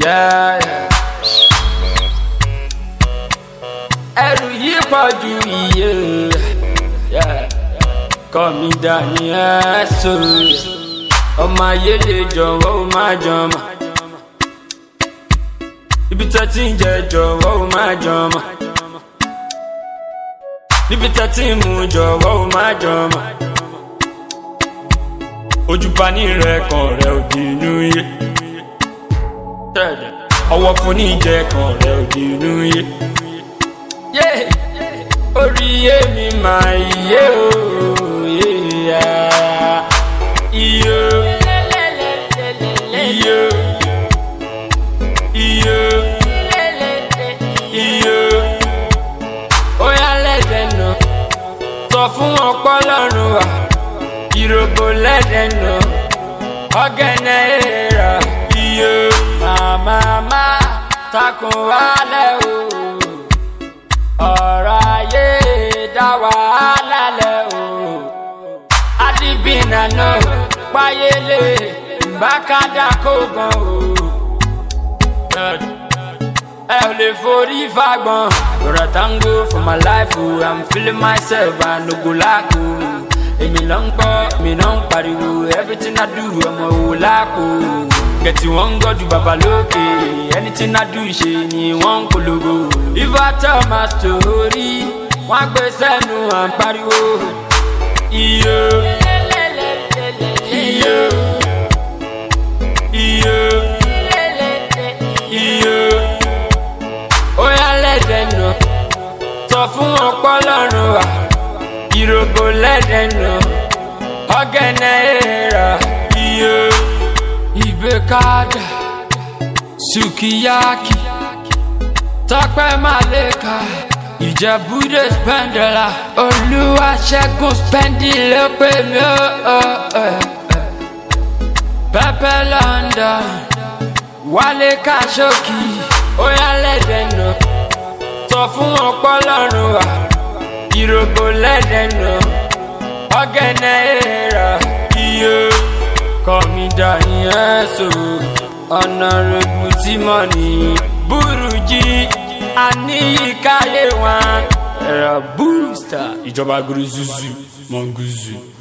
Yeah, yeah. ẹrù yìí pọ̀ ju iye yeah. kọ́ mi dání ẹ̀sọ́ ọmọ ayé lè jọ̀wọ́ ó má jọmọ́ ibi tẹ́ ti ń jẹ jọ̀wọ́ ó má jọmọ́ níbi tẹ́ ti ń mu jọ̀wọ́ ó má jọmọ́ ojúbani rẹ kan rẹ ò di inú yé ọwọ́ fún ní ìjẹ kan rẹ ò di inú yé orí yé mi máa yé o yé iye iye iye iye ó yá lẹ́dẹ̀ nà sọ fún ọpọlọ́run wa ìròbó lẹ́dẹ̀ nà ọ̀gẹ̀nẹ̀ èèrà iye màmá takùn wálẹ̀ o ọ̀rọ̀ ayé dá wàhálà lẹ̀ o. adìbìnà náà páyélé bákàdá kó gan o. ẹ ò lè forí fagbọn. You're a tango for my life o, I'm feeling myself and no go lack o. èmi ló ń gbọ́ èmi náà ń pariwo everything I do ọmọ òwò láàkó. Kẹ̀tì wọ́n ń gọ́jú bàbá lókè anything I do ṣe ni wọ́n ń polówó. If I tell my story, wọ́n á gbé sẹ́nu à ń pariwo. Iye iye iye iye ó yá lẹ́dẹ̀ nà sọ fún ọpọlọ́run wa ìròbó lẹ́dẹ̀ nà ọ̀gẹ̀nẹ̀ èèrà iye ìgbékadà sukiyaki tọpẹ maleka ìjẹbúdé spẹndẹlà olúwaṣẹgun spẹndì ló pè mí ó pẹpẹ london wálé kàṣókì óyá lẹdẹ nà sọ fún ọpọlọrun wa ìròbó lẹdẹ nà ọ̀gẹ̀nẹ̀ èèrà iye kọmídà yẹn so ọ̀nàrẹ́bù tí mọ̀ ní burújí àníyíkáyé wọn ẹ̀rọ búrúsítà ìjọba guruzuzu mọ̀ngúzù.